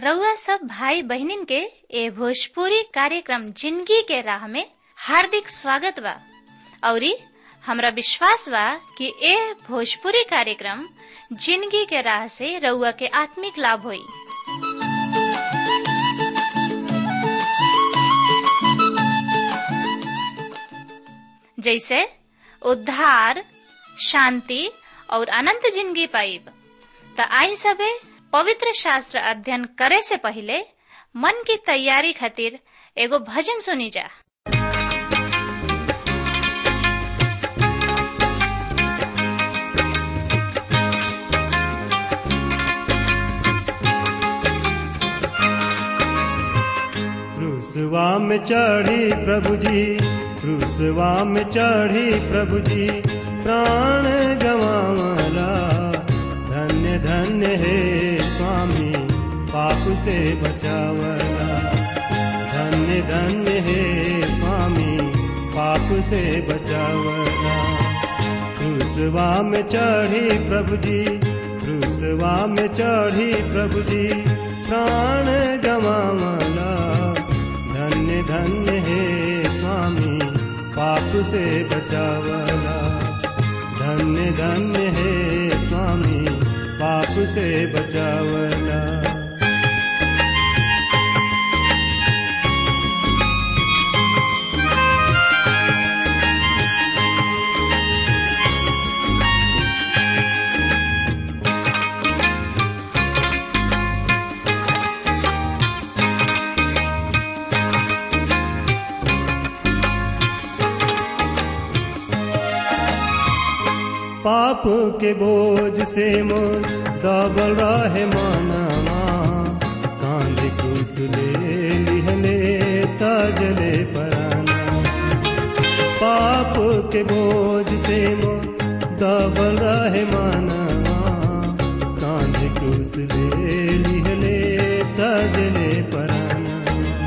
रउआ सब भाई बहनिन के ए भोजपुरी कार्यक्रम जिंदगी के राह में हार्दिक स्वागत बा औरी हमरा विश्वास बा कि ए भोजपुरी कार्यक्रम जिंदगी के राह से रउआ के आत्मिक लाभ होई जैसे उद्धार शांति और अनंत जिंदगी पाइब त आई सबे पवित्र शास्त्र अध्ययन करे से पहले मन की तैयारी खातिर एगो भजन सुनी जा क्रूसवा में चढ़ी प्रभु जी क्रूसवा में चढ़ी प्रभु जी प्राण गवावला धन्य धन्य हे स्वामी पाप से बचावला धन्य धन्य हे स्वामी पाप से बचावला क्रूसवा में चढ़ी प्रभु जी क्रूसवा में चढ़ी प्रभु जी प्राण गवावला धन्य धन्य हे स्वामी पाप से बचावला धन्य धन्य हे स्वामी पाप से बचावला पाप के बोझ से मोर दबल रहे मानवा कांध कुसले लिहले तजले पराना पाप के बोझ से मोर दबल रहे मानवा कांध कुसले लिहले तजले पराना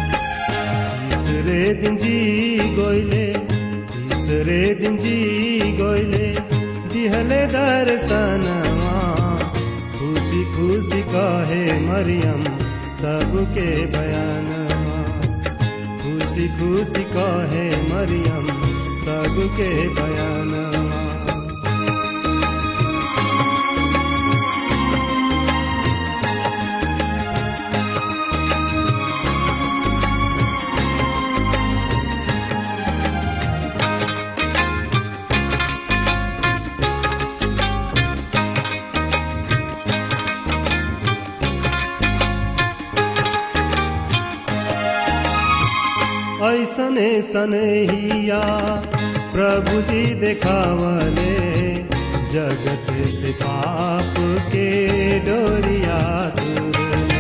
तीसरे दिन जी गोइले तीसरे दिन जी गोइले दिहले दर्शनवा खुशी खुशी कहे मरियम सबके बयानवा खुशी खुशी कहे मरियम सबके बयानवा ऐसने सनहिया प्रभु जी देखावले जगत से पाप के डोरिया दूर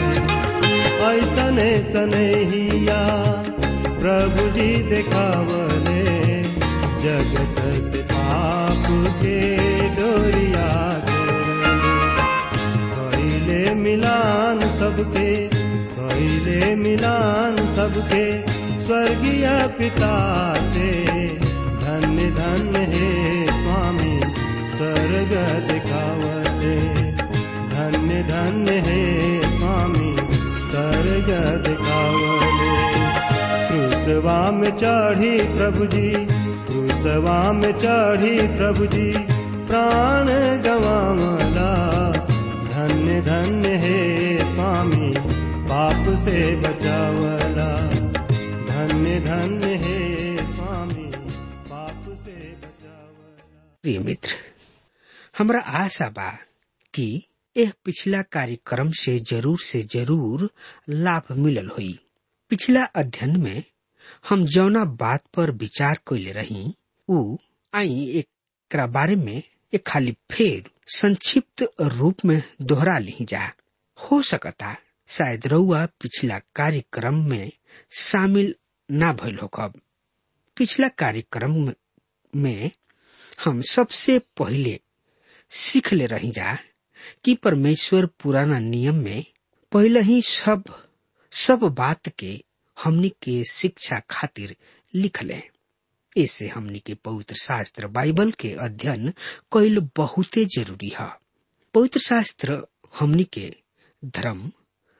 ऐसने सनहिया प्रभु जी देखावले जगत से पाप के डोरिया दूर कैले मिलान सबके कैले मिलान सबके स्वर्गीय पिता से धन्य धन्य हे स्वामी स्वर्ग दिखावते धन्य धन्य हे स्वामी स्वर्ग दिखावते क्रूसवा में चढ़ी प्रभु जी क्रूसवा में चढ़ी प्रभु जी प्राण गवावला धन्य धन्य हे स्वामी पाप से बचावला धन्य धन्य हे स्वामी पाप से बचावला प्रिय मित्र हमरा आशा बा कि यह पिछला कार्यक्रम से जरूर से जरूर लाभ मिलल होई पिछला अध्ययन में हम जौना बात पर विचार कैले रही उ आई एक बारे में एक खाली फेर संक्षिप्त रूप में दोहरा ली जा हो सकता शायद रउआ पिछला कार्यक्रम में शामिल ना भइल हो कब पिछला कार्यक्रम में हम सबसे पहले सीख ले रही जा कि परमेश्वर पुराना नियम में पहले ही सब सब बात के हमनी के शिक्षा खातिर लिखले ऐसे हमनी के पवित्र शास्त्र बाइबल के अध्ययन कैल बहुते जरूरी है पवित्र शास्त्र हमनी के धर्म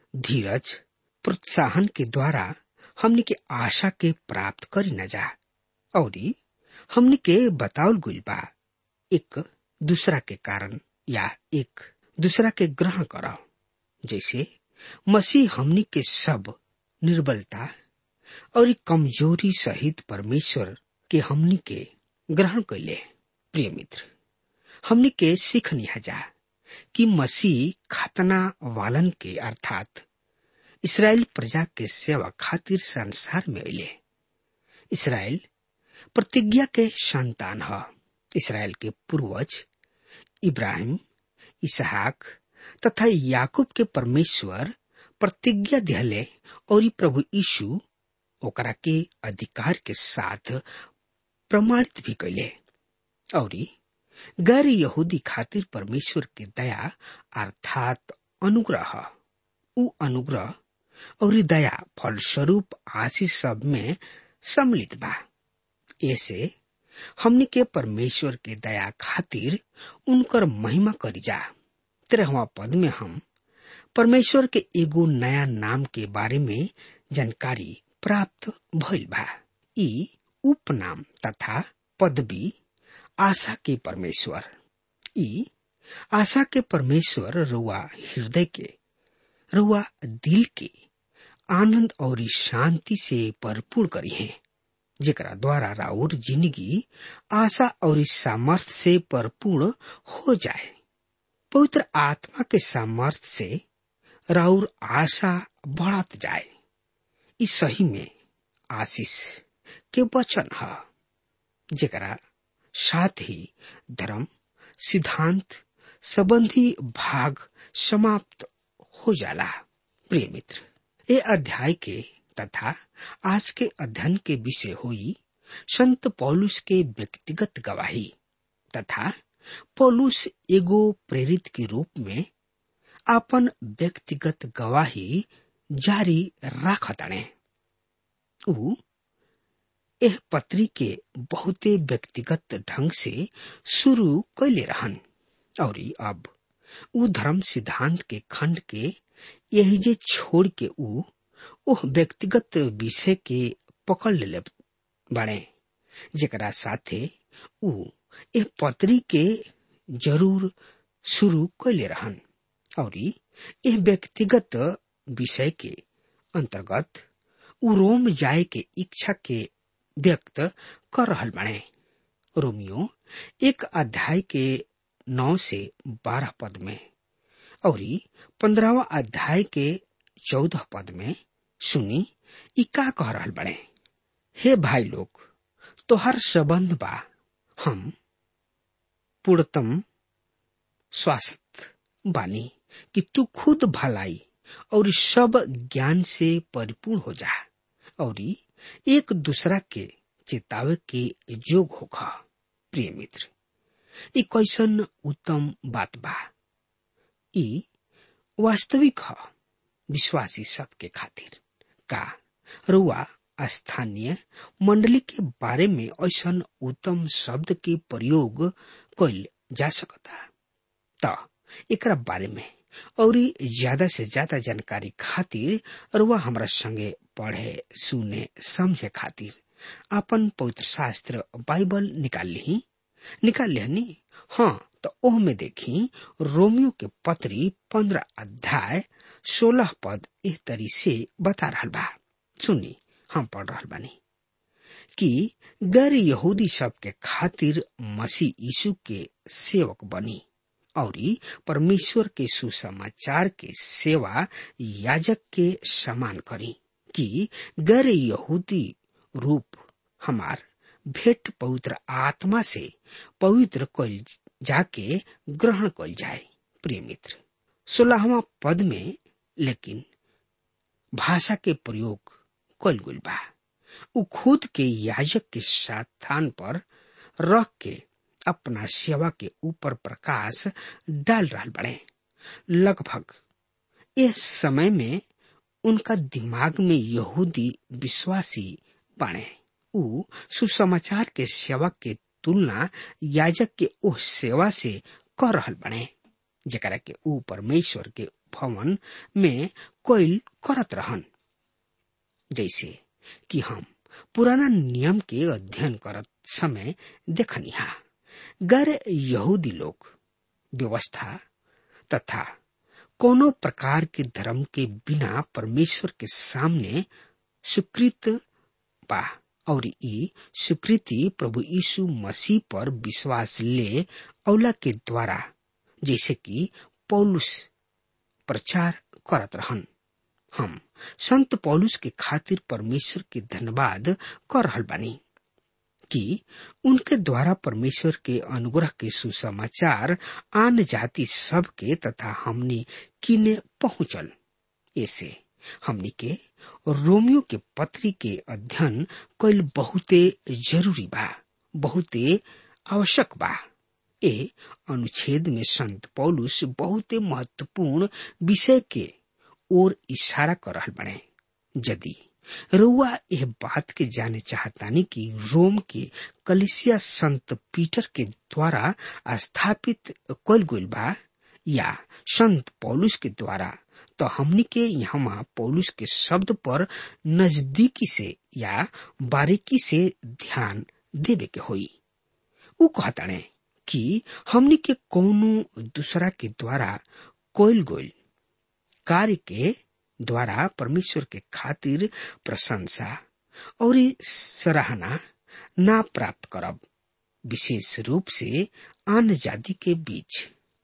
धीरज प्रोत्साहन के द्वारा हमने के आशा के प्राप्त करी न जा और हमने के बतावल गुल बा एक दूसरा के कारण या एक दूसरा के ग्रहण करो जैसे मसीह हमनी के सब निर्बलता और कमजोरी सहित परमेश्वर के हमनी के ग्रहण कैले प्रिय मित्र हमनी के सीखनी जा कि मसीह खतना वालन के अर्थात इसराइल प्रजा के सेवा खातिर संसार में अले इसराइल प्रतिज्ञा के संतान ह इसराइल के पूर्वज इब्राहिम इसहाक तथा याकूब के परमेश्वर प्रतिज्ञा दिहले और प्रभु यीशु ओकरा के अधिकार के साथ प्रमाणित भी कैले और गैर यहूदी खातिर परमेश्वर के दया अर्थात अनुग्रह उ अनुग्रह और दया फलस्वरूप आशीष सब में सम्मिलित बा ऐसे हमने के परमेश्वर के दया खातिर उनकर महिमा करी जा तेरहवा पद में हम परमेश्वर के एगो नया नाम के बारे में जानकारी प्राप्त भइल बा ई उपनाम तथा पदवी आशा के परमेश्वर ई आशा के परमेश्वर रुआ हृदय के रुआ दिल के आनंद और शांति से भरपूर करी है जेकरा द्वारा राउर जिंदगी आशा और सामर्थ्य से भरपूर हो जाए पवित्र आत्मा के सामर्थ्य से राउर आशा बढ़त जाए इस सही में आशीष के वचन है जेकरा साथ ही धर्म सिद्धांत संबंधी भाग समाप्त हो जाला प्रिय मित्र ये अध्याय के तथा आज के अध्ययन के विषय हुई संत पौलुस के व्यक्तिगत गवाही तथा पौलुस एगो प्रेरित के रूप में अपन व्यक्तिगत गवाही जारी राखताणे ऊ एह पत्री के बहुते व्यक्तिगत ढंग से शुरू कैले रहन और अब ऊ धर्म सिद्धांत के खंड के यही जे छोड़ के ऊ ओह व्यक्तिगत विषय के पकड़ ले बड़े जेकरा साथे ऊ एह पत्री के जरूर शुरू कैले रहन और यह व्यक्तिगत विषय के अंतर्गत ऊ रोम जाए के इच्छा के व्यक्त कर रहल बने रोमियो एक अध्याय के नौ से बारह पद में और पंद्रहवा अध्याय के चौदह पद में सुनी ई का कह रहल बने हे भाई लोग तोहर संबंध बा हम पूर्णतम स्वास्थ्य बानी कि तू खुद भलाई और सब ज्ञान से परिपूर्ण हो जा और एक दूसरा के चेतावे के जोग होखा प्रिय मित्र ई कैसन उत्तम बात बा ई वास्तविक ह विश्वासी सबके खातिर का रुआ स्थानीय मंडली के बारे में ऐसा उत्तम शब्द के प्रयोग कैल जा सकता त एकरा बारे में और ज्यादा से ज्यादा जानकारी खातिर रुआ हमरा संगे पढ़े सुने समझे खातिर अपन पवित्र शास्त्र बाइबल निकाल ली निकाल लिहनी हाँ तो ओह में देखी रोमियो के पत्री पंद्रह अध्याय सोलह पद इस तरी से बता रहा बा सुनी हम पढ़ रहा बानी कि गैर यहूदी सब के खातिर मसीह यीशु के सेवक बनी और परमेश्वर के सुसमाचार के सेवा याजक के समान करी कि गैर यहूदी रूप हमार भेंट पवित्र आत्मा से पवित्र कल जाके ग्रहण कल जाए प्रिय मित्र सोलहवा पद में लेकिन भाषा के प्रयोग कल गुल बा उ खुद के याजक के स्थान पर रख के अपना सेवा के ऊपर प्रकाश डाल रहा बड़े लगभग इस समय में उनका दिमाग में यहूदी विश्वासी बने उ सुसमाचार के सेवा के तुलना याजक के ओह सेवा से कर रहल बने जरा के ऊ परमेश्वर के भवन में कोयल करत रहन जैसे कि हम पुराना नियम के अध्ययन करत समय देखनिहा गैर यहूदी लोग व्यवस्था तथा कोनो प्रकार के धर्म के बिना परमेश्वर के सामने स्वीकृत बा और ई स्वीकृति प्रभु यीशु मसीह पर विश्वास ले औला के द्वारा जैसे कि पौलुस प्रचार करत रहन हम संत पौलुस के खातिर परमेश्वर के धन्यवाद कर रहल बानी कि उनके द्वारा परमेश्वर के अनुग्रह के सुसमाचार आन जाति सब के तथा हमनी किने पहुंचल ऐसे हमनी के रोमियो के पत्री के अध्ययन कईल बहुते जरूरी बा बहुते आवश्यक बा ए अनुच्छेद में संत पौलुस बहुते महत्वपूर्ण विषय के ओर इशारा कर रहल बने यदि रुआ यह बात के जाने चाहतानी कि रोम के कलिसिया संत पीटर के द्वारा स्थापित कल गईल बा या संत पौलुस के द्वारा तो हमनी के यहाँ पौलुस के शब्द पर नजदीकी से या बारीकी से ध्यान देवे के होई उ कहताने कि हमनी के कोनो दूसरा के द्वारा कोयल गोयल कार्य के द्वारा परमेश्वर के खातिर प्रशंसा और सराहना ना प्राप्त करब विशेष रूप से आन जाति के बीच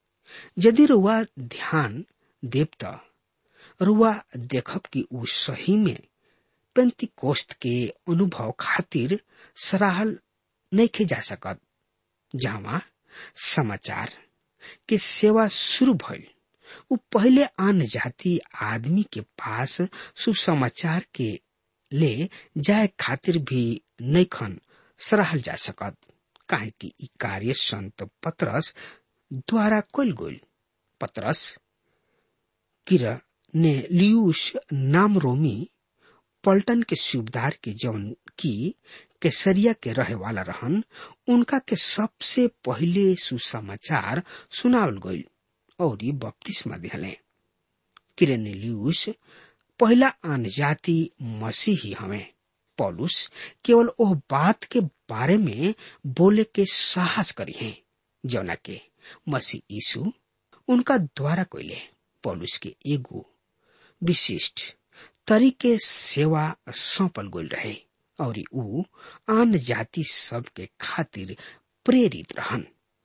यदि रुआ ध्यान देव त रुआ देखब कि उ सही में पेंती कोस्त के अनुभव खातिर सराहल नहीं खे जा सकत जहाँ समाचार के सेवा शुरू भइल उ पहले आन जाति आदमी के पास सुसमाचार के ले जाए खातिर भी नैखन सराहल जा सकत काहे कि ई कार्य संत पत्रस द्वारा कल गोल पत्रस किर ने लियूस नाम रोमी पल्टन के सूबदार के जौन की केसरिया के रहे वाला रहन उनका के सबसे पहले सुसमाचार सुनावल गईल और बपतिस्मा दिहले किरेनेलियुस पहला आन जाति मसीही हमें पौलुस केवल ओह बात के बारे में बोले के साहस करी है जौना के मसीह यीशु उनका द्वारा कोइले पौलुस के एगो विशिष्ट तरीके सेवा सौंपल गोल रहे और ऊ आन जाति सब के खातिर प्रेरित रहन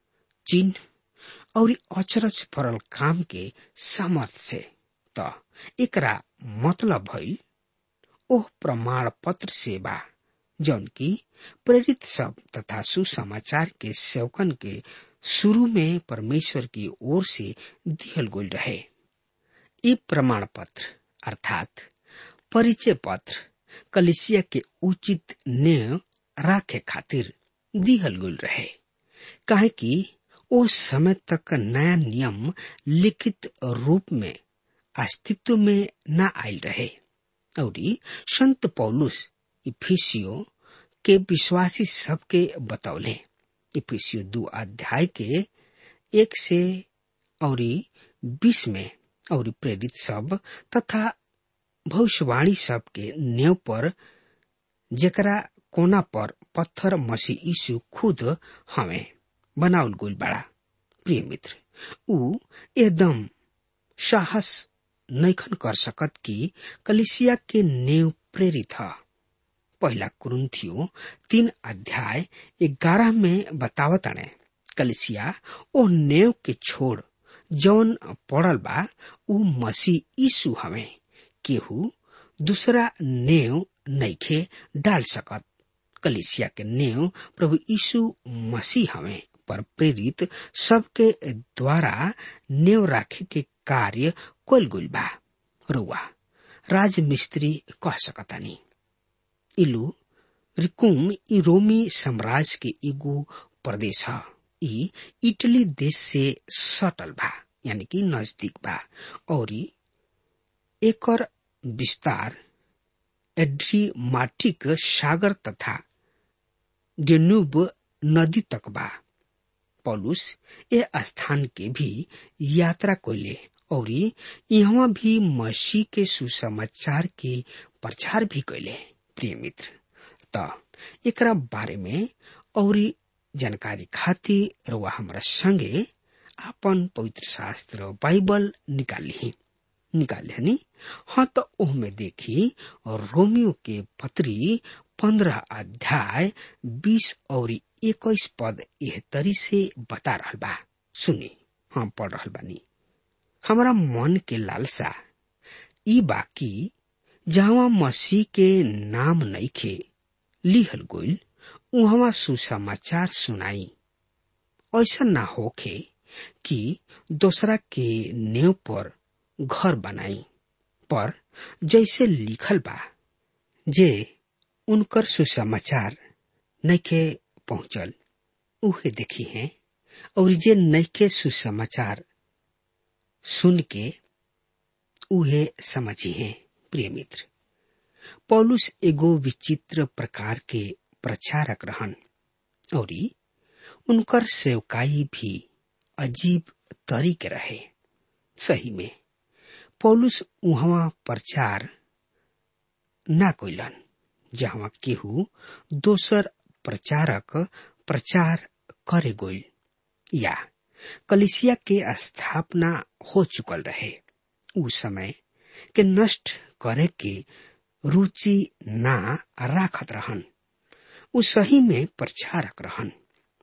चिन्ह और अचरज भरल काम के सामर्थ से त एकरा मतलब भइल ओह प्रमाण पत्र सेवा जौन की प्रेरित सब तथा सुसमाचार के सेवकन के शुरू में परमेश्वर की ओर से दिहल गोल रहे ये प्रमाण पत्र अर्थात परिचय पत्र कलिसिया के उचित नेय राखे खातिर दिहल गुल रहे काहे कि ओ समय तक नया नियम लिखित रूप में अस्तित्व में न आयल रहे और संत पौलुस इफिसियो के विश्वासी सबके बतौले इफिसियो दो अध्याय के एक से और बीस में और प्रेरित सब तथा भविष्यवाणी सब के नेव पर जेकरा कोना पर पत्थर मसी यीशु खुद हमें बनाउल गुल बड़ा प्रिय मित्र ऊ एकदम साहस नैखन कर सकत कि कलिसिया के नेव प्रेरित है पहला कुरुन्थियो तीन अध्याय ग्यारह में बतावताने कलिसिया ओ नेव के छोड़ जौन पड़ल बा ऊ मसीह यीशु हमें केहू दूसरा नेव नैखे डाल सकत कलिसिया के नेव प्रभु यीशु मसीह हमें पर प्रेरित सबके द्वारा नेव राखे के कार्य कोल गुल बा रुआ राज मिस्त्री कह सकतानी इलू रिकुम ई रोमी साम्राज्य के एगो प्रदेश है ई इटली देश से सटल बा यानी कि नजदीक बा और एकर विस्तार एड्रीमाटिक सागर तथा डेन्यूब नदी तक बा पौलुस ए स्थान के भी यात्रा कोले और यहाँ भी मसीह के सुसमाचार के प्रचार भी कैले प्रिय मित्र त एकरा बारे में और जानकारी खातिर रुआ हमरा संगे आपन पवित्र शास्त्र बाइबल निकाली निकाले हनी हाँ तो ओहमे देखी और रोमियो के पत्री पंद्रह अध्याय बीस और इक्कीस पद यह तरी से बता रहा बा सुनी हम पढ़ रहा बानी हमारा मन के लालसा ई बाकी जहाँ मसीह के नाम नईखे लिहल गोइल उहवा सुसमाचार सुनाई ऐसा ना होखे कि दूसरा के नेव पर घर बनाई पर जैसे लिखल बा जे उनकर सुसमाचार नैके पहुंचल उहे देखी हैं और जे नैके सुसमाचार सुन के उहे समझी हैं प्रिय मित्र पौलुस एगो विचित्र प्रकार के प्रचारक रहन और उनकर सेवकाई भी अजीब तरीके रहे सही में पौलुस उहवा प्रचार ना कोइलन जहाँ केहू दोसर प्रचारक प्रचार करे गोइल या कलिसिया के स्थापना हो चुकल रहे उ समय के नष्ट करे के रुचि ना राखत रहन उ सही में प्रचारक रहन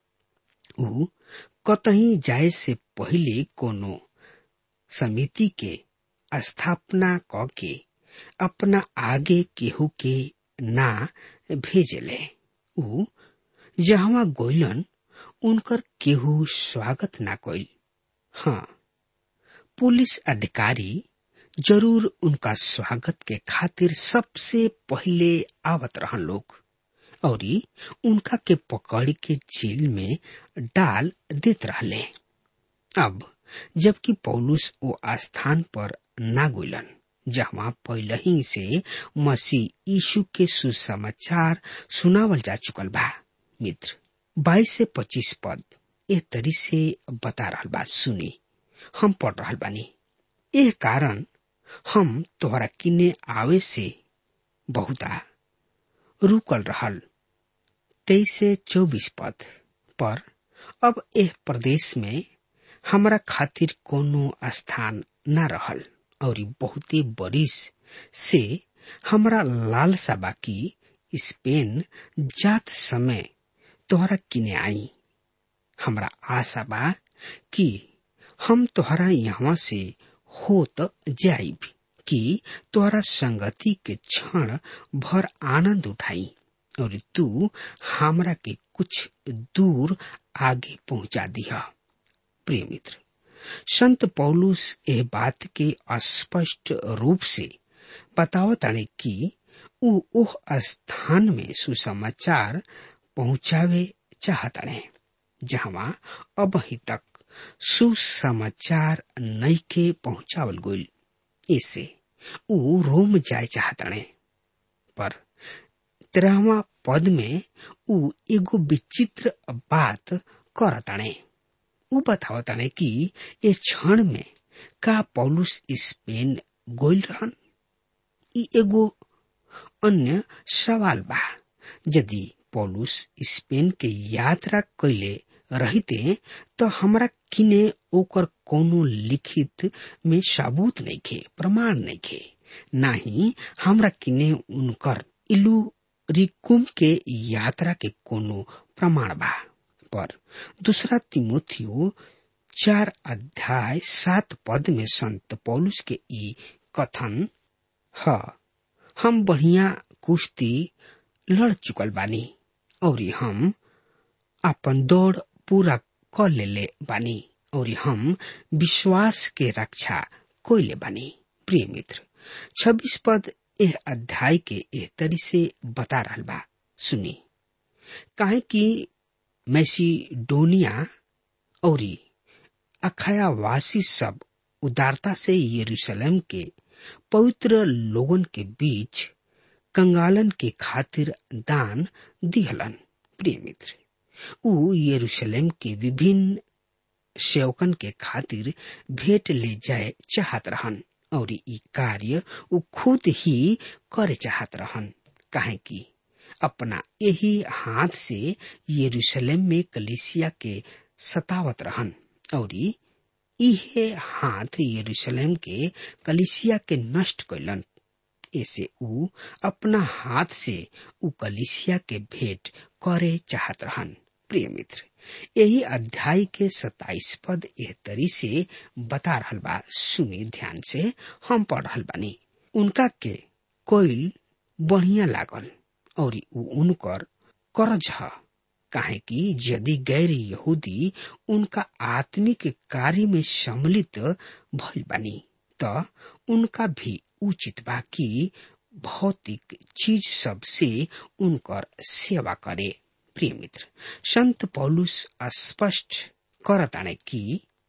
उ कतही जाए से पहले कोनो समिति के स्थापना क के अपना आगे केहू के ना भेजले उ जहाँ गोइलन उनकर केहू स्वागत ना कइल हाँ पुलिस अधिकारी जरूर उनका स्वागत के खातिर सबसे पहले आवत रहन लोग और उनका के पकड़ के जेल में डाल देत रहले अब जबकि पौलुस वो स्थान पर ना गुलन जहाँ पहले ही से मसीह यीशु के सुसमाचार सुनावल जा चुकल बा मित्र बाईस से पच्चीस पद ए तरी से बता रहल बा सुनी हम पढ़ रहल बानी एह कारण हम तोहरा किने आवे से बहुता रुकल रहल तेईस से चौबीस पद पर अब एह प्रदेश में हमरा खातिर कोनो स्थान न रहल और बहुते बरिस से हमरा लालसा बाकी स्पेन जात समय तोहरा किने आई हमरा आशा बा कि हम तोहरा यहाँ से होत जाइब कि तोहरा संगति के क्षण भर आनंद उठाई और तू हमरा के कुछ दूर आगे पहुंचा दिया प्रिय मित्र संत पौलुस यह बात के स्पष्ट रूप से बतावताने कि उ ओह स्थान में सुसमाचार पहुंचावे चाहताने जहाँ अब ही तक सुसमाचार नईके पहुंचावल गइल ऐसे उ रोम जाए चाहताने पर तेरहवा पद में उ एगो विचित्र बात करताने उ बतावताने कि ए क्षण में का पौलुस स्पेन गोइल रहन ई एगो अन्य सवाल बा यदि पौलुस स्पेन के यात्रा कैले रहते तो हमरा किने ओकर कोनो लिखित में सबूत नहीं खे प्रमाण नहीं खे नाही हमरा किने उनकर इलू रिकुम के यात्रा के कोनो प्रमाण बा पर दूसरा तिमोथियो चार अध्याय सात पद में संत पौलुस के ई कथन ह हम बढ़िया कुश्ती लड़ चुकल बानी और हम अपन दौड़ पूरा क लेले बानी और हम विश्वास के रक्षा कोइले बानी प्रिय मित्र छब्बीस पद एह अध्याय के एह तरी से बता रहल बा सुनी काहे कि मैसीडोनिया और अखायावासी सब उदारता से यरूशलेम के पवित्र लोगन के बीच कंगालन के खातिर दान दिहलन प्रिय मित्र उ यरूशलेम के विभिन्न सेवकन के खातिर भेंट ले जाए चाहत रहन और ई कार्य उ खुद ही करे चाहत रहन काहे कि अपना यही हाथ से यरूशलेम में कलिसिया के सतावत रहन और इहे हाथ यरूशलेम के कलिसिया के नष्ट कैलन ऐसे उ अपना हाथ से उ कलिसिया के भेंट करे चाहत रहन प्रिय मित्र यही अध्याय के सताइस पद एह तरी से बता रहल बा सुनी ध्यान से हम पढ़ रहल बानी उनका के कोईल बढ़िया लागल और उ उनकर करज ह काहे कि यदि गैर यहूदी उनका आत्मिक कार्य में सम्मिलित भइल बानी त उनका भी उचित बा कि भौतिक चीज सब से उनकर सेवा करे प्रिय मित्र संत पौलुस स्पष्ट करताने कि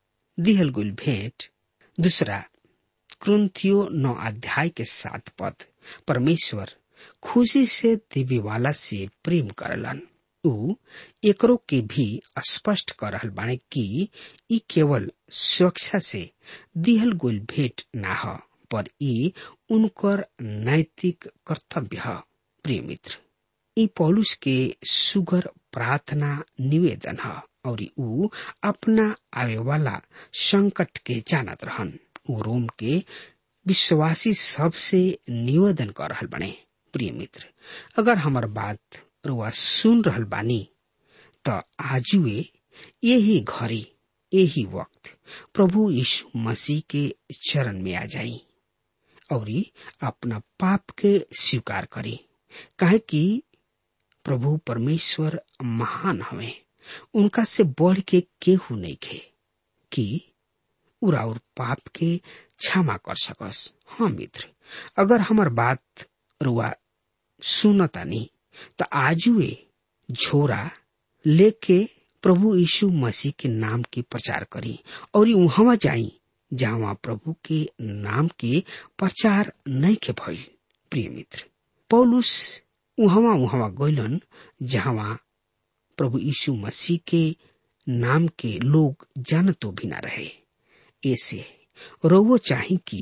दिहल गुल भेंट दूसरा क्रंथियो नौ अध्याय के सात पद परमेश्वर खुशी से देवे वाला से प्रेम करलन उ एकरो के भी स्पष्ट कर रहल बाने कि ई केवल सुरक्षा से दिहल गुल भेंट ना ह पर ई उनकर नैतिक कर्तव्य ह प्रिय मित्र ई पौलुस के सुगर प्रार्थना निवेदन ह और उ अपना आवे वाला संकट के जानत रहन उ रोम के विश्वासी सबसे निवेदन कर रहल बने प्रिय मित्र अगर हमार बात रुआ सुन रहल बानी त आजुए यही घड़ी यही वक्त प्रभु यीशु मसीह के चरण में आ जाई और अपना पाप के स्वीकार करी काहे कि प्रभु परमेश्वर महान हवे उनका से बढ़ के केहू नहीं खे कि उरा और पाप के क्षमा कर सकस हाँ मित्र अगर हमार बात रुआ सुनता नहीं तो आजुए झोरा लेके प्रभु यीशु मसीह के नाम के प्रचार करी और वहां जाई जहाँ प्रभु के नाम के प्रचार नहीं के भइल प्रिय मित्र पौलुस उहवा उहवा गइलन जहाँ प्रभु यीशु मसीह के नाम के लोग जानतो भी ना रहे ऐसे रोवो चाही कि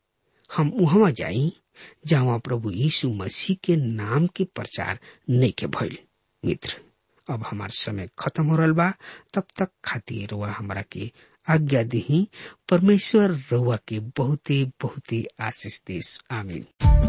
हम उहवा जाई जहाँ प्रभु यीशु मसीह के नाम के प्रचार नहीं के भइल मित्र अब हमार समय खत्म हो रहा बा तब तक खातिर रुआ हमारा के आज्ञा दी परमेश्वर रुआ के बहुते बहुते आशीष देश आमीन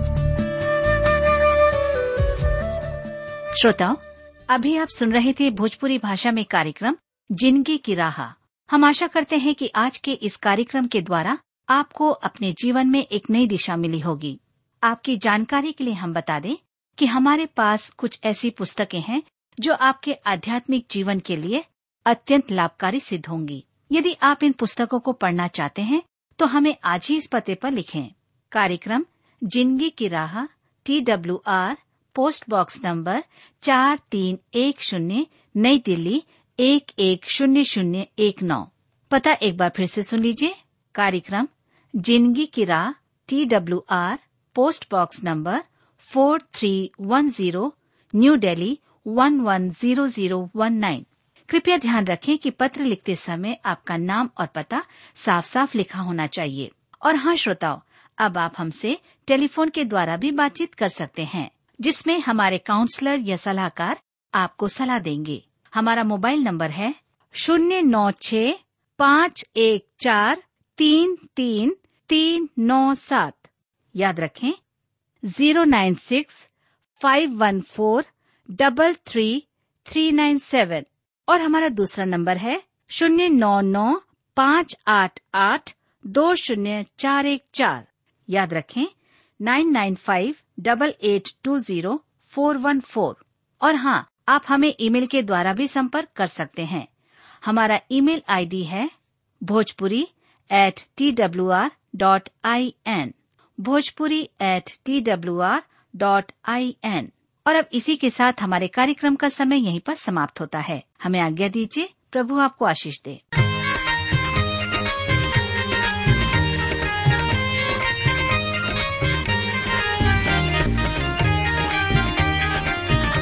श्रोताओं अभी आप सुन रहे थे भोजपुरी भाषा में कार्यक्रम जिंदगी की राह हम आशा करते हैं कि आज के इस कार्यक्रम के द्वारा आपको अपने जीवन में एक नई दिशा मिली होगी आपकी जानकारी के लिए हम बता दें कि हमारे पास कुछ ऐसी पुस्तकें हैं जो आपके आध्यात्मिक जीवन के लिए अत्यंत लाभकारी सिद्ध होंगी यदि आप इन पुस्तकों को पढ़ना चाहते हैं तो हमें आज ही इस पते पर लिखें कार्यक्रम जिंदगी की राह T W R post box number चार तीन एक शून्य नई दिल्ली एक एक शून्य शून्य एक नौ पता एक बार फिर से सुन लीजिए कार्यक्रम जिंदगी की राह T W R post box number four three one zero New Delhi one one zero zero one nine कृपया ध्यान रखें कि पत्र लिखते समय आपका नाम और पता साफ साफ लिखा होना चाहिए और हाँ श्रोताओं अब आप हमसे टेलीफोन के द्वारा भी बातचीत कर सकते हैं जिसमें हमारे काउंसलर या सलाहकार आपको सलाह देंगे हमारा मोबाइल नंबर है शून्य नौ छ पाँच एक चार तीन तीन तीन नौ सात याद रखें zero nine six five one four double three three nine seven और हमारा दूसरा नंबर है शून्य नौ नौ पाँच आठ आठ दो शून्य चार एक चार याद रखें nine nine five double eight two zero four one four और हाँ आप हमें ईमेल के द्वारा भी संपर्क कर सकते हैं हमारा ईमेल आईडी है Bhojpuri at T W R dot I N Bhojpuri at T W R dot I N और अब इसी के साथ हमारे कार्यक्रम का समय यहीं पर समाप्त होता है हमें आज्ञा दीजिए प्रभु आपको आशीष दे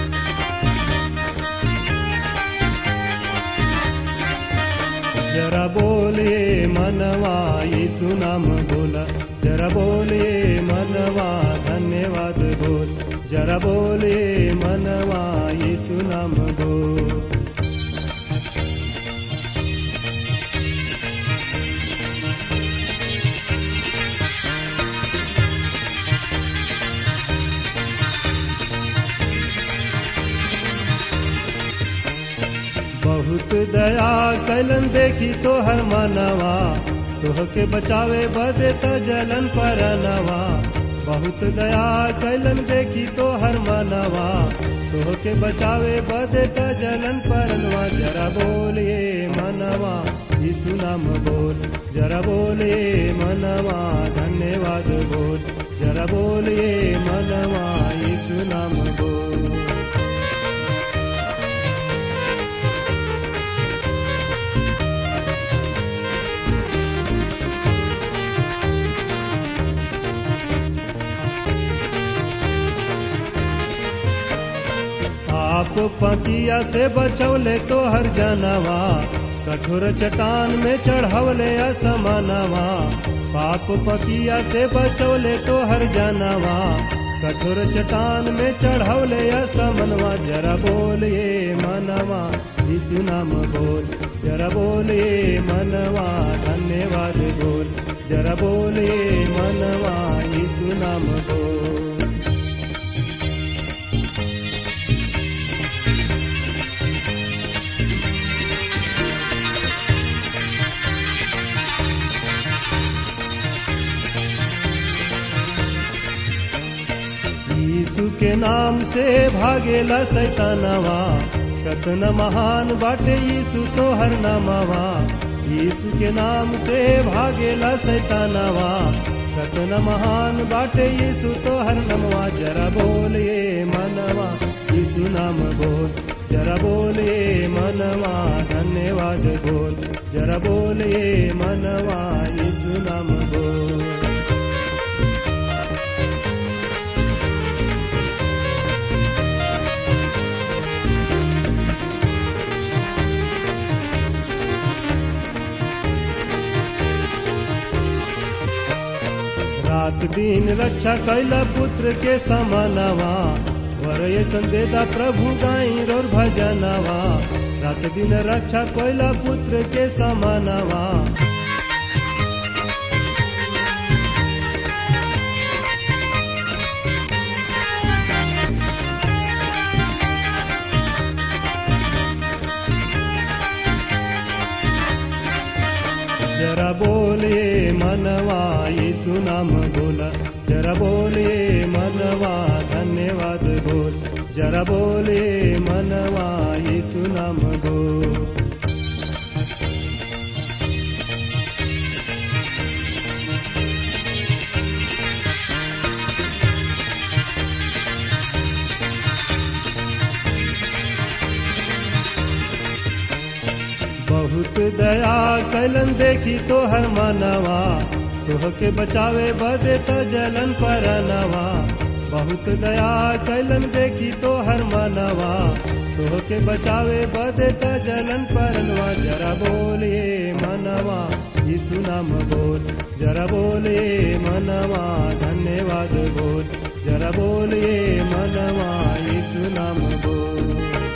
जरा मनवा यीशु नाम बोला जरा बोले मनवा धन्यवाद बोल जरा बोले मनवा यीशु नाम बोल बहुत दया कैलन देखी तो हर मानवा तोह के बचावे बदे त जलन पर नवा बहुत दया कैलन देखी तो हर मानवा तोह के बचावे बदे त जलन पर नवा जरा बोलिए मनवा यीशु नाम बोल जरा बोलिए मनवा धन्यवाद बोल जरा बोलिए मनवा यीशु नाम बोल आप पकिया से बचौले तो हर जानवा कठोर चट्टान में चढ़वले असमानवा पाप पकिया से बचौले तो हर जानवा कठोर चट्टान में चढ़वले असमनवा जरा बोलिए मनवा यीशु नाम बोल जरा बोलिए मनवा धन्यवाद बोल जरा बोलिए मनवा यीशु नाम बोल यीशु के नाम से भागेला सैतानवा कतन महान बाटे यीशु तो हर नामवा यीशु के नाम से भागेला सैतानवा कतन महान बाटे यीशु तो हर नमवा जरा बोलिए मनवा यीशु नाम बोल जरा बोलिए मनवा धन्यवाद बोल जरा बोलिए मनवा यीशु नाम बोल रात दिन रक्षा कैला पुत्र के समानवा वरय संदेदा प्रभु गाई रोर भजनवा रात दिन रक्षा कैला पुत्र के समानवा जरा बोले मनवा यीशु नाम बोला जरा बोले मनवा धन्यवाद बोल जरा बोले मनवा यीशु नाम बोल बहुत दया कैलन देखी तो हर मानवा तोह के बचावे बदे त जलन पर नवा बहुत दया कैलन देखी तो हर मानवा तोह के बचावे बदे त जलन पर नवा जरा बोलिए मनवा यीशु नाम बोल जरा बोलिए मनवा धन्यवाद बोल जरा बोलिए मनवा यीशु नाम बोल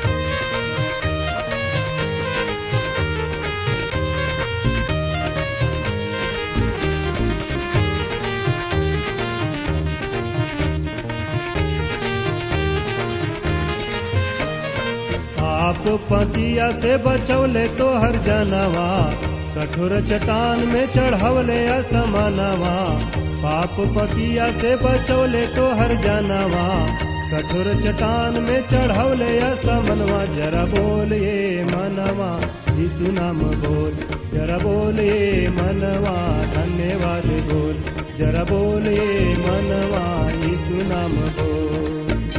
आप पतिया से बचौले तो हर जानवा कठोर चट्टान में चढ़वले असमानवा पाप पतिया से बचौले तो हर जानवा कठोर चट्टान में चढ़वले असमनवा जरा बोलिए मनवा यीशु नाम बोल जरा बोलिए मनवा धन्यवाद बोल जरा बोलिए मनवा यीशु नाम बोल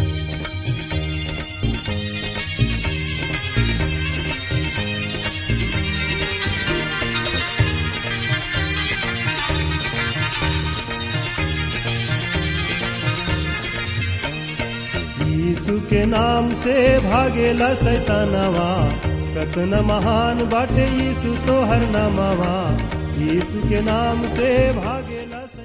यीशु के नाम से भागेला सैतानवा कतन महान बाटे यीशु तो हर नामवा यीशु के नाम से भागेला